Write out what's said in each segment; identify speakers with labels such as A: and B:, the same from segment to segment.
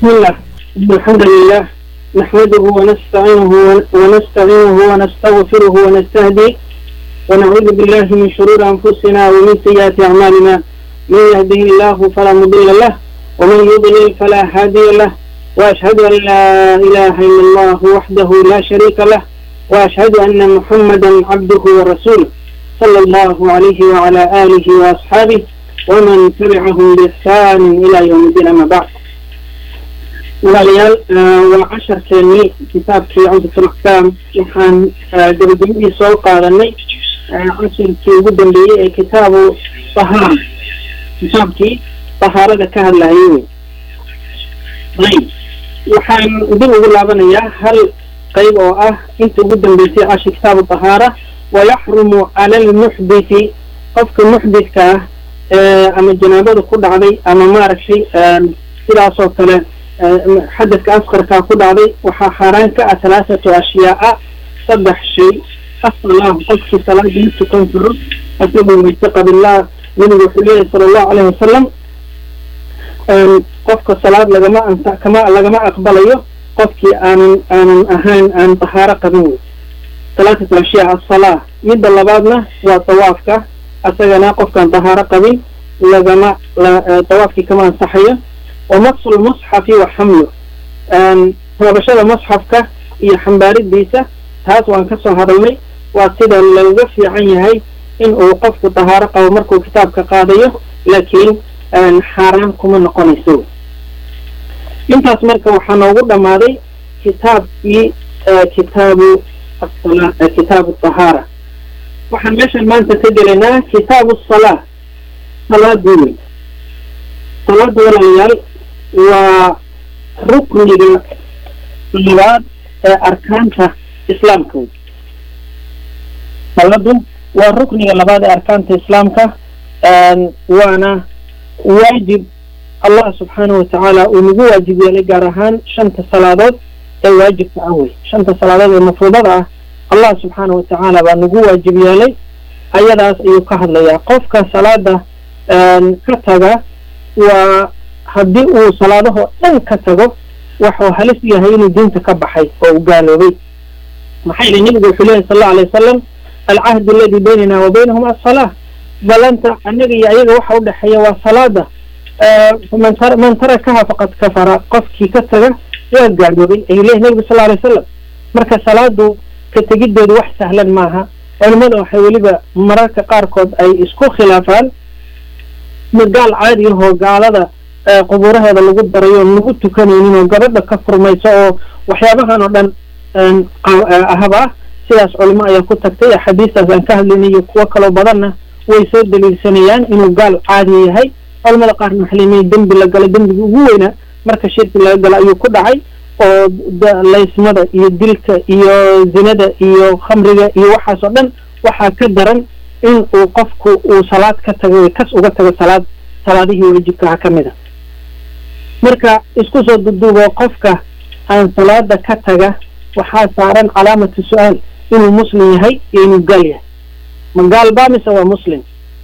A: بسم الله الحمد لله نحمده ونستعينه ونستعينه ونستغفره ونستهديه ونعوذ بالله من شرور أنفسنا ومن سيئات أعمالنا من يهده الله فلا مضل له ومن يضلل فلا هادي له وأشهد أن لا إله إلا الله وحده لا شريك له وأشهد أن محمدا عبده ورسوله صلى الله عليه وعلى آله وأصحابه ومن تبعهم بإحسان إلى يوم الدين أما بعد walaalayaal waa casharkeenii kitaabkii cumdatul axkaam waxaan gabagabadii soo qaadanay casharkii ugu dambeeyey ee kitaabu tahaara kitaabkii tahaarada ka hadlayay wey ayb waxaan dib ugu laabanayaa hal qayb oo ah inta ugu dambeysay cashir kitaabu tahaara wayaxrumu cala almuxditi qofka muxdidka ah ama janaabada ku dhacday ama maaragtay sidaasoo kale xadadka asqarkaa ku dhacday waxaa xaaraan ka ah halaasatu ashyaaa saddex shay asalaah qofkii salaada ma tukan karo asagoo wayse qabillah nabigu wuxuu leeyahy sala allahu alayhi wasalam qofka salaad lagama anta kama lagama aqbalayo qofkii aanan aanan ahayn aan tahaaro qabin wey halaasatu ashyaa asalaa midda labaadna waa tawaafka asagana qofkaan tahaaro qabin lagama tawaafkii kama ansaxayo wamasu lmusxafi wa xamlu taabashada musxafka iyo xambaaridiisa taas waan ka soo hadalnay waa sida looga fiican yahay in uu qofku tahaaro qabo markuu kitaabka qaadayo laakiin xaaraan kuma noqonayso intaas marka waxaa noogu dhammaaday kitaabkii kitaabu asala kitaabu tahaara waxaan meeshan maanta ka gelaynaa kitaabu salaa salaadii wey salaada walaalayaal waa rukniga labaad ee arkaanta islaamka wey saladu waa rukniga labaad ee arkaanta islaamka waana waajib allah subxaanahu watacaala uu nagu waajib yeelay gaar ahaan shanta salaadood ee waajibka ah wey shanta salaadood ee mafruudada ah allah subxaanahu watacaala baa nagu waajib yeelay ayadaas ayuu ka hadlayaa qofka salaada ka taga waa haddii uu salaadahoo dhan ka tago waxuu halis yahay inuu diinta ka baxay oo u gaaloobay maxaa yili nebigu wuxuu leeyahy sal allau alay wasalam alcahdu aladi baynana wa baynahum assalaa balanta annaga iyo ayaga waxa udhexeeya waa salaada man man tarakaha faqad kafara qofkii ka taga waa gaaloobay ayuu leeyahy nebigu sal alay wasalam marka salaadu ka tegiddeedu wax sahlan maaha culimmada waxay weliba mararka qaarkood ay isku khilaafaan ma gaal caadi ahoo gaalada qubuuraheeda lagu darayo lagu tukanaynin oo gabadha ka furmayso oo waxyaabahan oo dhan ahaba ah sidaas culimo ayaa ku tagtay axaadiistaas aan ka hadlaynay iyo kuwo kaloo badanna way soo daliilsanayaan inuu gaal caadi yahay culamada qaarna waxay leeyihin dembi la galo dembigii ugu weynaa marka shirki laga galo ayuu ku dhacay oo laysmada iyo dilka iyo zinada iyo khamriga iyo waxaas oo dhan waxaa ka daran in uu qofku uu salaad ka tago kas uga tago salaad salaadihii waajibkaha ka mid a marka isku soo duduubo qofka aan salaada ka taga waxaa saaran calaamatu su-aal inuu muslim yahay iyo inuu gaal yahay ma gaal baa mise waa muslim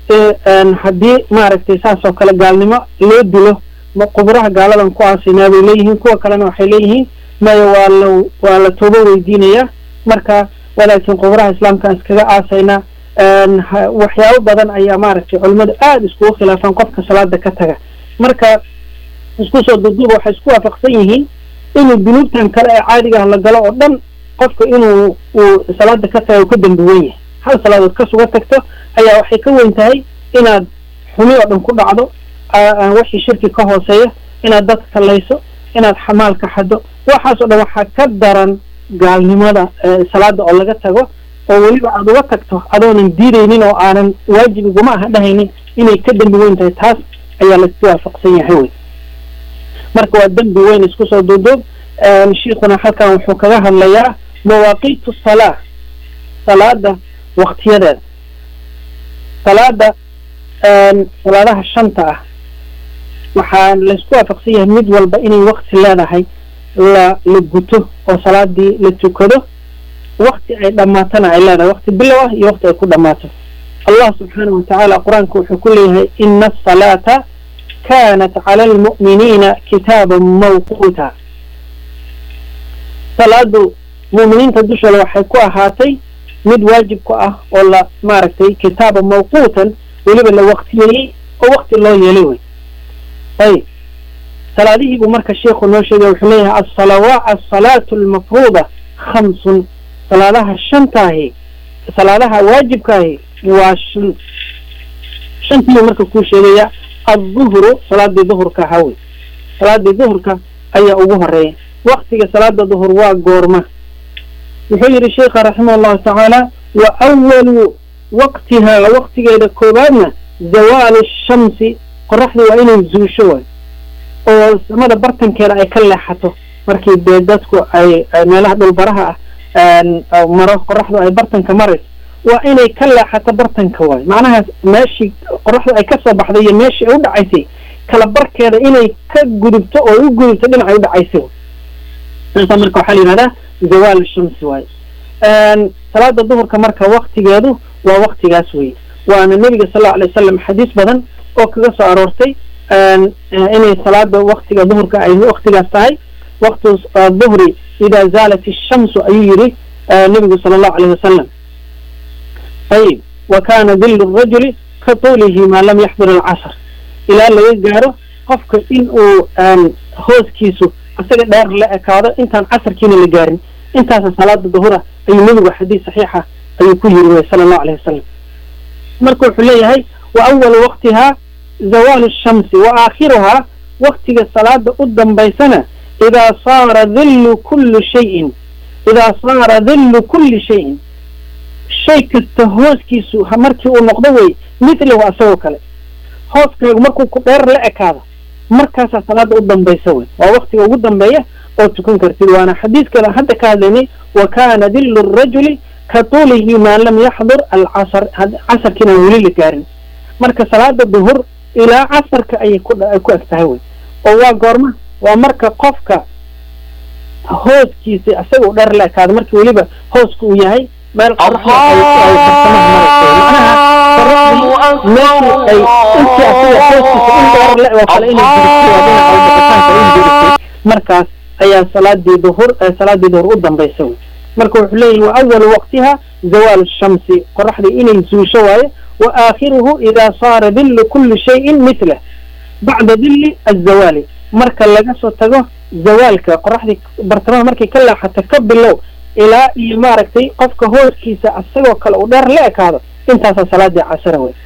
A: haddii maaragtay saas oo kale gaalnimo loo dilo ma quburaha gaaladan ku aasinaa bay leeyihiin kuwa kalena waxay leeyihiin maya waa la waa la toobo weydiinayaa marka walaakiin quburaha islaamka iskaga aasaynaa waxyaabo badan ayaa maaragtay culimmadu aada iskugu khilaafaan qofka salaada ka taga marka isku soo duduuba waxay isku waafaqsan yihiin inuu dunuubtan kale ee caadigaah la galo oo dhan qofka inuu uu salaada ka taga ka dambi wen yahay hal salaadood ka suga tagto ayaa waxay ka weyn tahay inaad xumi oo dhan ku dhacdo wixii shirki ka hooseeya inaad dad kallayso inaad xamaalka xado waxaas oo dhan waxaa ka daran gaalnimada salaada oo laga tago oo weliba aada uga tagto adoonan diidaynin oo aanan waajib iguma aha dhahaynin inay ka dembi weyn tahay taas ayaa laisku waafaqsan yahay wey marka waa dembi weyn isku soo duuduub shiikuna halkan wuxuu kaga hadlayaa mawaaqiitu salaa salaada waktiyadeeda salaada salaadaha shanta ah waxaa laysku waafaqsan yahay mid walba inay wakti leedahay la la guto oo salaadii la tukado wakti ay dhammaatana ay leedahay wakti bilow ah iyo wakti ay ku dhammaato allah subxaanahu watacaala qur-aanka wuxuu ku leeyahay ina asalaata kaanat cala almu'miniina kitaaban mawquuta salaadu mu'miniinta dushooda waxay ku ahaatay mid waajib ku ah oo la maaragtay kitaaban mawquutan weliba la waqtiyeeyey oo waqti loo yeelay wey ayib salaadihii buu marka sheikhu noo sheegay wuxuu leeyahay asalawa asalaatu almafruuda khamsun salaadaha shantaahi salaadaha waajibkaahi waa shan shantiibu marka kuu sheegaya adduhru salaadii duhurka ahaa wey salaadii duhurka ayaa ugu horeeya waktiga salaada duhur waa goorma wuxuu yidhi sheikha raximah allahu tacaala wa awalu waqtihaa waqtigeeda koobaadna zawaalu shamsi qoraxdu waa inay zuusho waay oo samada bartankeeda ay ka leexato markii dee dadku ay meelaha dhulbaraha ah maro qoraxdu ay bartanka marayso waa inay ka leexato bartanka waay macnahaas meeshii qoraxdu ay kasoo baxday iyo meeshii ay u dhacaysay kala barkeeda inay ka gudubto oo u gudubto dhinacay u dhacaysay saasa marka waxaa la yidhahdaa zawaal shamsi waaye salaada duhurka marka waktigeedu waa waktigaas wey waana nebiga sal allau alay wasalam xadiis badan oo kaga soo aroortay inay salaada waktiga duhurka ay waktigaas tahay waktu duhri idaa zaalat ishamsu ayuu yidhi nebigu sala allahu alayh wasalam ayib wa kana dillu rajuli ka tuulihi maa lam yaxdur alcasr ilaa laga gaaro qofka in uu hooskiisu isaga dheer la ekaado intaan casarkiina la gaarin intaasa salaada duhura ayuu nebigu xadiis saxiixa ayuu ku yiri wey sala allahu alayh wasalam marka wuxuu leeyahay wa awalu waqtihaa zawaalu shamsi wa aakhiruhaa waktiga salaada u dambaysana idaa saara dillu kulli shayin idaa saara dillu kulli shayin shay kasta hooskiisu markii uu noqdo wey mithlahu asagoo kale hooskaagu markuu ku dheer la ekaado markaasaa salaada u dambaysa wey waa waktiga ugu dambeeya oo tukan kartid waana xadiiskana hadda ka hadlaynay wa kana dillu rajuli ka tuulihi maa lam yaxdur alcasr casarkiina weli la gaarin marka salaada duhur ilaa casarka ayay ku ay ku eg tahay wey oo waa goorma waa marka qofka hooskiisa isaga u dheer la ekaado markii weliba hooska uu yahay meel qoraxda ay ay farsamaha marayso macnaha qoraxdii meeshii ay intii asaga hooskiisa in dheer le oo kale inay jirto waa dhinaca ubixitaanka in jirtay markaas ayaa salaadii duhur salaadii duhur u dambaysa wey marka wuxuu leeyahy wa awalu waqtiha zawaalu shamsi qoraxdii inay zuusho waaye wa aakhiruhu idaa saara dillu kulli shayin mithlah bacda dilli azawaali marka laga soo tago zawaalka qoraxdii bartamaha markay ka leexato ka bilow ilaa iyo maaragtay qofka hooskiisa asagoo kale uu dheer la ekaado intaasaa salaadii casara wey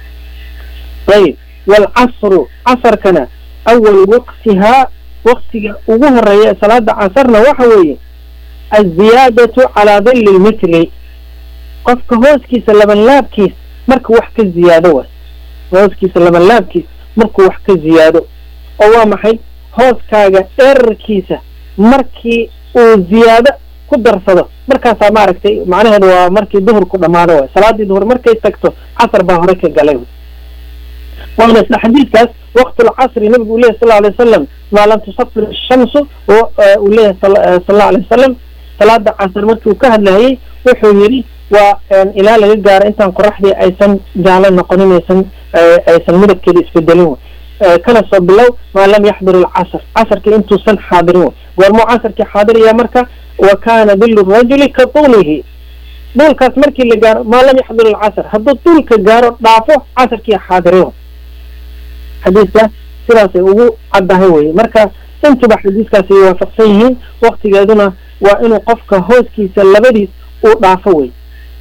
A: ayib waalcasru casarkana awal waqtihaa waktiga ugu horeeya salaada casarna waxa weeye aziyaadatu calaa dilli lmithli qofka hooskiisa labanlaabkiis markuu wax ka ziyaado waay hooskiisa labanlaabkiis markuu wax ka ziyaado oo waa maxay hooskaaga dherarkiisa markii uu ziyaado ku darsado markaasaa maaragtay macnaheedu waa markii duhurku dhammaado waay salaadii duhur markay tagto casar baa hore ka galay waana isla xadiidkaas waqtu lcasri nabigu uu leyahy sal alay wasalam maa lam tusafir shamsu uu leeyahay sal allahu alay wasalam salaada casar markii uu ka hadlayay wuxuu yidhi waa ilaa laga gaaro intaan qoraxdii aysan jaalo noqonin aysan aysan midabkeeda isbedelin kana soo bilow maa lam yaxdur alcasr casarkii intuusan xaadirin wey goormuu casarkii xaadiraya marka wa kana dillu rajuli ka tuulihi duulkaas markii la gaaro maa lam yaxdur alcasr hadduu duulka gaaro dhaafo casarkii xaadirin xadiiska sidaasay ugu caddahay weye marka intuba xadiiskaas ay waafaqsan yihiin waktigeeduna waa inuu qofka hooskiisa labadiis uu dhaafo wey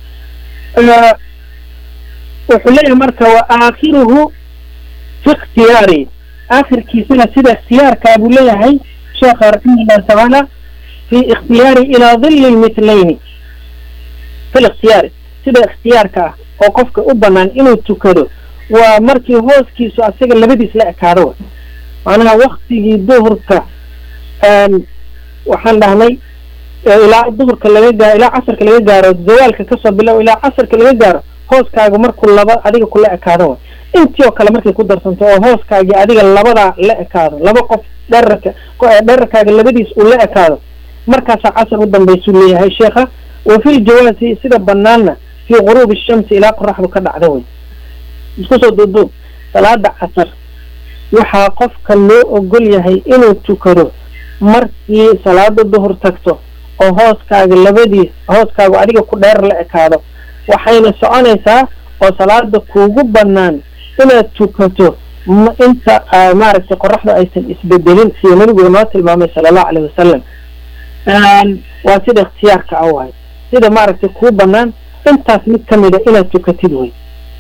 A: wuxuu leeyahay marka wa aakhiruhu fi ikhtiyaari aakhirkiisana sida ikhtiyaarkaa buu leeyahay sheekha raximahullahu tacaala fi ikhtiyaari ilaa dilli lmithlayni fi likhtiyaari sida ikhtiyaarka ah oo qofka u banaan inuu tukado waa markii hooskiisu asaga labadiis la ekaado wa macnaha waktigii duhurka waxaan dhahnay ilaa duhurka laga gaaro ilaa casarka laga gaaro zawaalka kasoo bilow ilaa casarka laga gaaro hooskaaga markuu laba adiga kula ekaado wa intii oo kale markay ku darsanto oo hooskaagii adiga labadaa la ekaado laba qof dherarka dherarkaaga labadiis uu la ekaado markaasaa casar u dambaysuu leeyahay sheekha wa fi ljawaasi sida banaanna fii guruubi shamsi ilaa qoraxdu ka dhacda wey isku soo duuduub salaada casar waxaa qofka loo ogol yahay inuu tukado markii salaada duhur tagto oo hooskaaga labadiis hooskaaga adiga ku dheer la ekaado waxayna soconaysaa oo salaada kuugu bannaan inaad tukato inta maaragtay qoraxda aysan isbedelin sida nabigu noo tilmaamay sala allahu caleyh wasalam waa sida ikhtiyaarka ah waay sida maaragtay kuu bannaan intaas mid ka mida inaad tukatid wey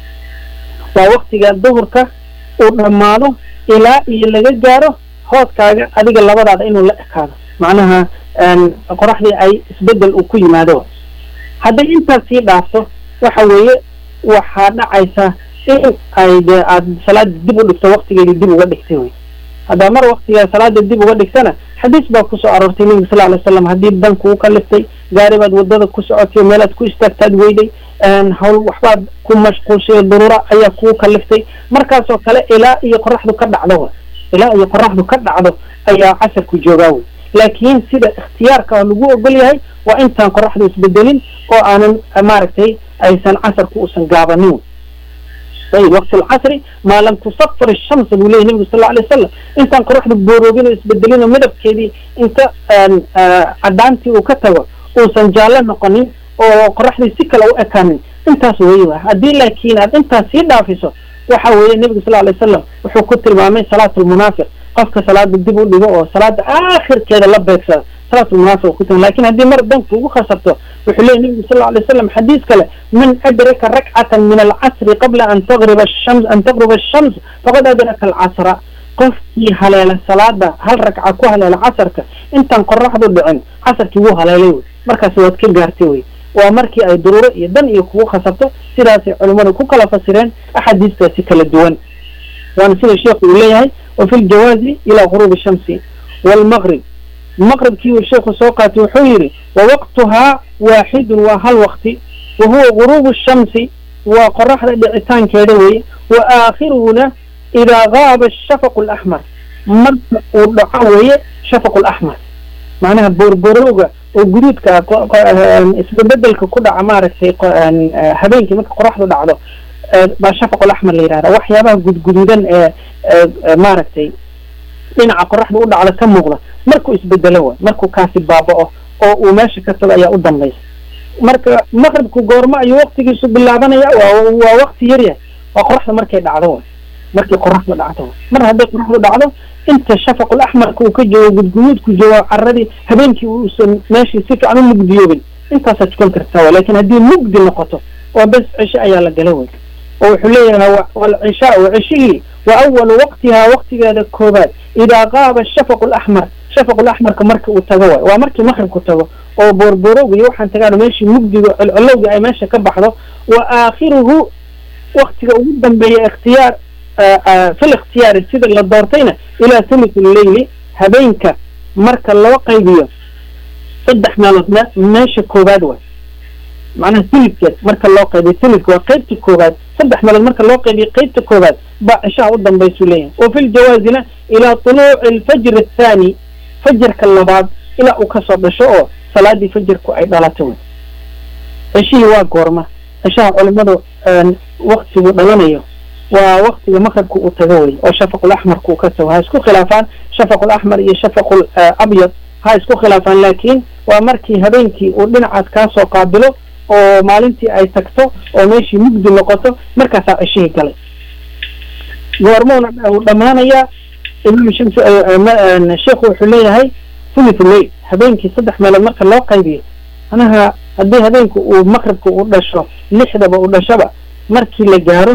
A: waa waktiga duhurka uu dhammaado ilaa iyo laga gaaro hooskaaga adiga labadaada inuu la ekaado macnaha qoraxdii ay isbedel uu ku yimaado hadday intaas sii dhaafto waxa weeye waxaa dhacaysa in ay dee aad salaada dib u dhigto waktigeedii dib uga dhigtay wey haddaa mar waktigaa salaada dib uga dhigtana xadiis baa kusoo aroortay nebiga sal alay slam haddii dan kugu kaliftay gaari baad wadada ku socotay meelaad ku istaagtaad weyday hawl waxbaad ku mashquulshay daruura ayaa kugu kaliftay markaasoo kale ilaa iyo qoraxdu ka dhacdo ilaa iyo qoraxdu ka dhacdo ayaa casarku joogaa wey laakiin sida ikhtiyaarka oo lagu ogol yahay waa intaan qoraxdu isbedelin oo aanan maaragtay aysan casarku uusan gaabanin ayib waqti alcasri maa lam tusafir ishamsa buu leyahy nebigu sal alay wasalam intaan qoraxdu booroobin oo isbedelin oo midabkeedii inta caddaantii uu ka tago uusan jaallo noqonin oo qoraxdii si kale u ekaanin intaas weeye wa haddii laakiin aad intaas sii dhaafiso waxa weeye nebigu sal alay wasalam wuxuu ku tilmaamay salaatu lmunaafiq qofka salaada dib u dhigo oo salaada aakhirkeeda la beegsada salaatu lmunaafiq ku tilmaamay lakin haddii mar danku ugu khasabto wuxuu leeyahy nebigu sal alay wasalam xadiis kale man adraka rakcatan min alcasri qabla an tagriba ashams an tagruba ashams faqad adraka alcasra qofkii haleela salaada hal ragca ku haleela casarka intaan qoraxdu dhicin casarkii wuu haleelay wey markaas waad ka gaartay wey waa markii ay duruuro iyo dan iyo kugu khasabto sidaasay culimmadu ku kala fasireen axaadiistaasi kala duwan waana sida sheekhu uu leeyahay wa fi ljawaazi ilaa guruubi shamsi waalmaqrib maqribkii uu sheekhu soo qaatay wuxuu yidhi wa waqtuhaa waaxidun waa hal waqti wa huwa guruubu shamsi waa qoraxda dhicitaankeeda weye wa aakhiruhuna idaa gaaba ashafaqu alaxmar marka uu dhaco weeye shafaqu alaxmar macnaha boorborooga oo guduudka isbebedelka ku dhaca maaragtay habeenkii marka qoraxdu dhacdo baa shafaq alaxmar la yihahda waxyaabaha gudguduudan ee maaragtay dhinaca qoraxda u dhacda ka muuqda markuu isbedelo wa markuu kaasi baaba'o oo uu meesha ka tago ayaa u dambaysa marka maqribku goormo ayuu waktigiisu bilaabanaya waa waa wakti yar yahay waa qoraxda markay dhacdo wa markay qoraxdu dhacdo mar hadday qoraxdu dhacdo inta shafaqul axmarka uu ka joogo gudguduudku joogo caradii habeenkii uusan meeshii si fiican u mugdiyoobin intaasaad tukan kartaa wa lakin haddii mugdi noqoto oo bes cishe ayaa la gala wey oo wuxuu leeyahay walcishaau cishihii wa awalu waqtihaa waqtigeeda koobaad idaa qaaba shafaqu laxmar shafaqu laxmarka marka uu tago waay waa markii maqribku tago oo boorboorowga iyo waxaan tagaan meeshii mugdiga colcolowga ay meesha ka baxdo wa aakhiruhu waktiga ugu dambeeya ikhtiyaar fil ikhtiyaari sida la doortayna ilaa thuluthi leyli habeenka marka loo qaybiyo saddex meelood meesha koobaad waay macnaha thulidkeed marka loo qaybiyo thulidka waa qeybta koobaad saddex meelood marka loo qaybiyo qeybta koobaad baa cishaha u dambaysuu leeyahay wa fi ljawaazina ilaa tuluuci alfajr athaani fajarka labaad ilaa uu kasoo dhasho oo salaadii fajarku ay dhalato wey cishihii waa goorma cishaha culimadu waktigu dhalanayo waa waktiga maqribka uu tago wey oo shafaqul axmarka uu ka tago ha isku khilaafaan shafaqul axmar iyo shafaqul abyad ha isku khilaafaan laakiin waa markii habeenkii uu dhinacaas kaasoo qaabilo oo maalintii ay tagto oo meeshii mugdi noqoto markaasaa cishihii galay goormuuna uu dhammaanayaa imaam shams sheikhu wuxuu leeyahay thuluth leyl habeenkii saddex meelood marka loo qaybiyo manaha haddii habeenku uu maqribka u dhasho lixdaba u dhashaba markii la gaaro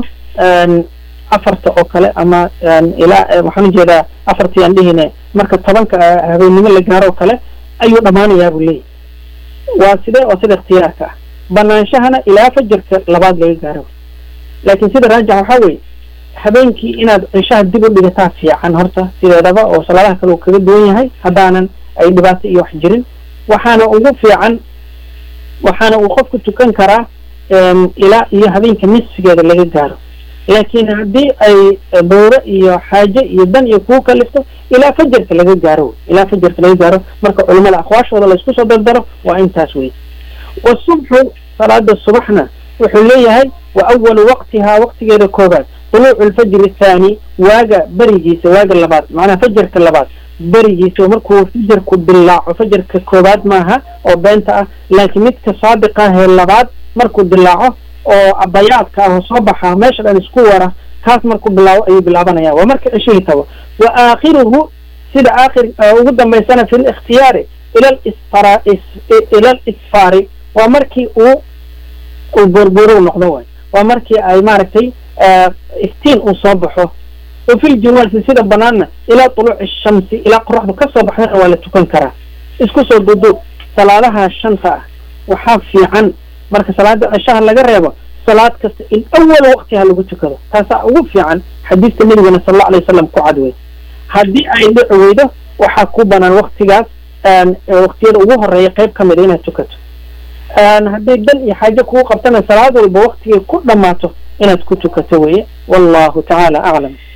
A: afarta oo kale ama ilaa waxaan ujeedaa afartii aan dhihine marka tobanka habeennimo la gaaro oo kale ayuu dhammaanayaa buu leeyahy waa sidee oo sida ikhtiyaarka ah banaanshahana ilaa fajarka labaad laga gaaro laakiin sida raajix waxaa weeye habeenkii inaad cishaha dib u dhigataa fiican horta sideedaba oo salaadaha kale uu kaga duwan yahay haddaanan ay dhibaato iyo wax jirin waxaana ugu fiican waxaana uu qofku tukan karaa ilaa iyo habeenka nisfigeeda laga gaaro laakiin haddii ay dowro iyo xaaje iyo dan iyo kuu kalifto ilaa fajarka laga gaaro ilaa fajarka laga gaaro marka culimada aqwaashooda laysku soo dardaro waa intaas wey wasubxu salaada subaxna wuxuu leeyahay wa awalu waqtihaa waqtigeeda koobaad طuluucu lfajri athaani waaga berigiisa waaga labaad macnaha fajarka labaad berigiisa markuu fajarku dilaaco fajarka koobaad maaha oo beenta ah laakiin midka saadiqa ahee labaad markuu dilaaco oo bayaadka ah oo soo baxa meesha dhan isku wara kaas markuu bilaabo ayuu bilaabanaya waa marka ceshihii tago wa aakhiruhu sida aakhir ugu dambaysana fi likhtiyaari ila lisfara ila lisfaari waa markii uu uu buurbuuru noqdo waay waa markii ay maaragtay iftiin uu soo baxo wa fi ljunuwasi sida banaanna ilaa tuluuci shamsi ilaa qoraxdu ka soo baxdana waa la tukan karaa isku soo duduub salaadaha shanta ah waxaa fiican marka salaada cishaha laga reebo salaad kasta in awal waqtiha lagu tukado taasaa ugu fiican xadiiska nabigana sal alla alay wasalam ku cad wey haddii ay dhici weydo waxaa ku banaan waktigaas waqtiyada ugu horeeya qayb ka mida inaad tukato hadday dan iyo xaajo kugu qabtana salaad walba waktigay ku dhammaato inaad ku tukato weye wallahu tacaala aclam